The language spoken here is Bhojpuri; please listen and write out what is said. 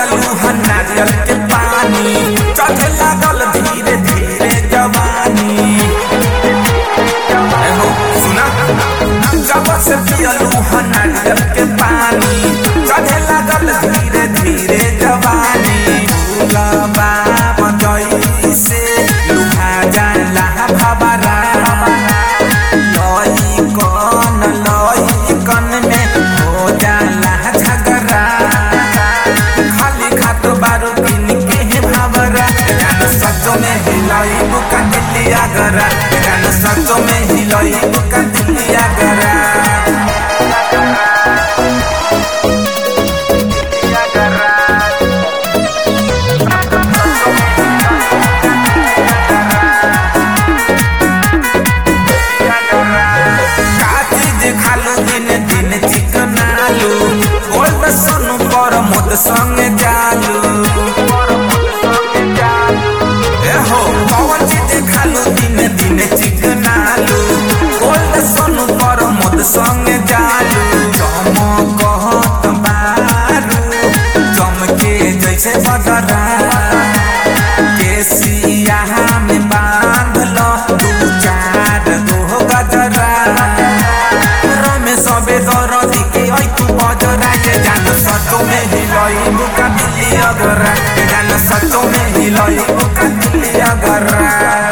पियलू हन नारियल के पानी चढ़े लागल धीरे धीरे जवानी ए हो सुना जब से पियलू हन नारियल के पानी चढ़े लागल धीरे धीरे जवानी भूलबा मजई से लुहा जाला भबरा लई कन लई कन में हो जाला झगड़ा खाली खात बारू किन के है भावरा गान सचो में हिलाई बुका दिलिया गरा गान सचो में हिलाई बुका दिलिया गरा काची जे खालू दिन दिन चिकन आलू गोल्ड सोनू पर मोद संग जालू ए हो पवन जी जे खालू दिन दिन चिकन आलू गोल्ड सोनू पर मोद संग जालू चमकत बारू चमके जैसे बदरा केसिया में बांध लो दू चार गो गजरा रमे सबे दरदी के ऐ तू बजरा के जान सचो में हिलई बुका दिली अगरा जान सचो में हिलई बुका दिली अगरा